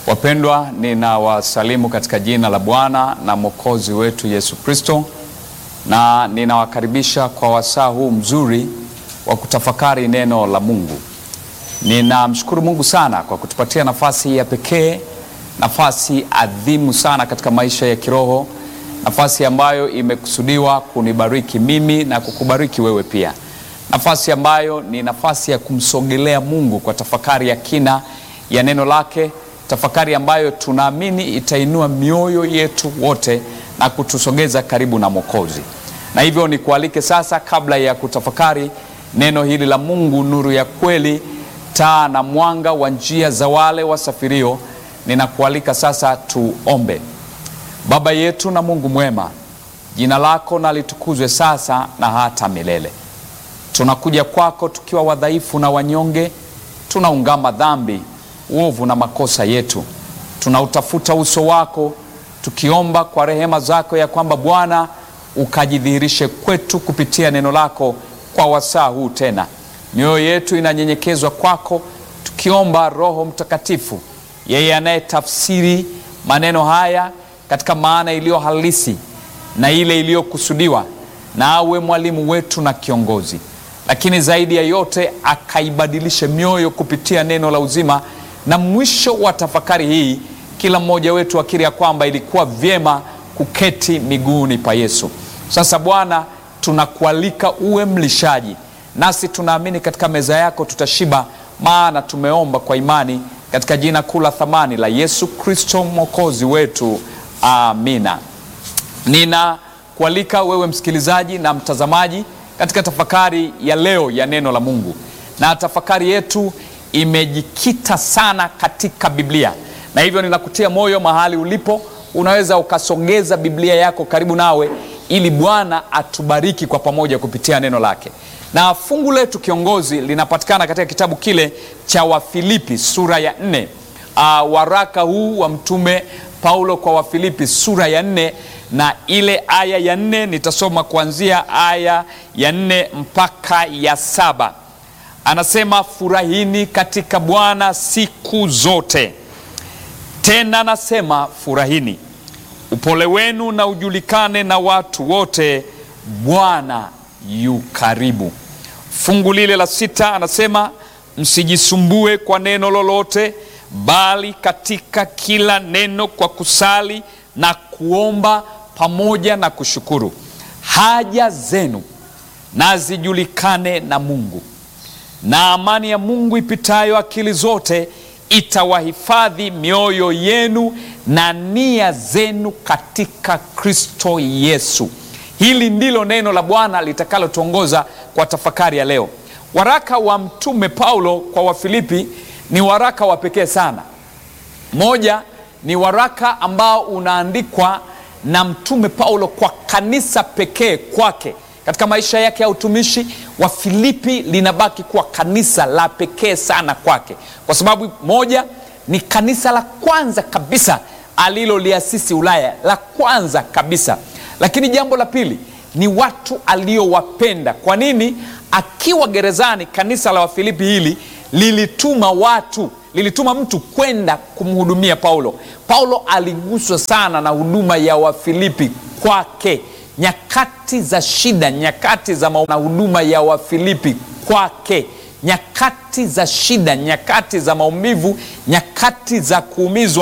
Wapendwa, ninawasalimu katika jina la Bwana na Mwokozi wetu Yesu Kristo, na ninawakaribisha kwa wasaa huu mzuri wa kutafakari neno la Mungu. Ninamshukuru Mungu sana kwa kutupatia nafasi ya pekee, nafasi adhimu sana katika maisha ya kiroho, nafasi ambayo imekusudiwa kunibariki mimi na kukubariki wewe pia, nafasi ambayo ni nafasi ya kumsogelea Mungu kwa tafakari ya kina ya neno lake tafakari ambayo tunaamini itainua mioyo yetu wote na kutusogeza karibu na Mwokozi. Na hivyo nikualike sasa, kabla ya kutafakari neno hili la Mungu, nuru ya kweli, taa na mwanga wa njia za wale wasafirio, ninakualika sasa tuombe. Baba yetu na Mungu mwema, jina lako na litukuzwe sasa na hata milele. Tunakuja kwako tukiwa wadhaifu na wanyonge, tunaungama dhambi uovu na makosa yetu, tunautafuta uso wako tukiomba kwa rehema zako ya kwamba Bwana ukajidhihirishe kwetu kupitia neno lako kwa wasaa huu. Tena mioyo yetu inanyenyekezwa kwako, tukiomba Roho Mtakatifu, yeye anayetafsiri maneno haya katika maana iliyo halisi na ile iliyokusudiwa, na awe mwalimu wetu na kiongozi, lakini zaidi ya yote akaibadilishe mioyo kupitia neno la uzima na mwisho wa tafakari hii, kila mmoja wetu akiri ya kwamba ilikuwa vyema kuketi miguuni pa Yesu. Sasa Bwana, tunakualika uwe mlishaji, nasi tunaamini katika meza yako tutashiba, maana tumeomba kwa imani katika jina kuu la thamani la Yesu Kristo mwokozi wetu, amina. Ninakualika wewe msikilizaji na mtazamaji katika tafakari ya leo ya neno la Mungu, na tafakari yetu imejikita sana katika Biblia na hivyo ninakutia moyo mahali ulipo, unaweza ukasogeza Biblia yako karibu nawe ili Bwana atubariki kwa pamoja kupitia neno lake. Na fungu letu kiongozi linapatikana katika kitabu kile cha Wafilipi sura ya nne. Uh, waraka huu wa mtume Paulo kwa Wafilipi sura ya nne na ile aya ya nne, nitasoma kuanzia aya ya nne mpaka ya saba. Anasema, furahini katika Bwana siku zote. Tena nasema furahini. Upole wenu na ujulikane na watu wote, Bwana yu karibu. Fungu lile la sita anasema, msijisumbue kwa neno lolote, bali katika kila neno kwa kusali na kuomba pamoja na kushukuru, haja zenu na zijulikane na Mungu na amani ya Mungu ipitayo akili zote itawahifadhi mioyo yenu na nia zenu katika Kristo Yesu. Hili ndilo neno la Bwana litakalotuongoza kwa tafakari ya leo. Waraka wa mtume Paulo kwa Wafilipi ni waraka wa pekee sana. Moja, ni waraka ambao unaandikwa na mtume Paulo kwa kanisa pekee kwake katika maisha yake ya utumishi wa Filipi linabaki kuwa kanisa la pekee sana kwake, kwa sababu moja, ni kanisa la kwanza kabisa aliloliasisi Ulaya, la kwanza kabisa. Lakini jambo la pili ni watu aliowapenda. Kwa nini? Akiwa gerezani, kanisa la Wafilipi hili lilituma watu, lilituma mtu kwenda kumhudumia Paulo. Paulo aliguswa sana na huduma ya Wafilipi kwake nyakati za shida, nyakati za na huduma ya Wafilipi kwake, nyakati za shida, nyakati za maumivu, nyakati za kuumizwa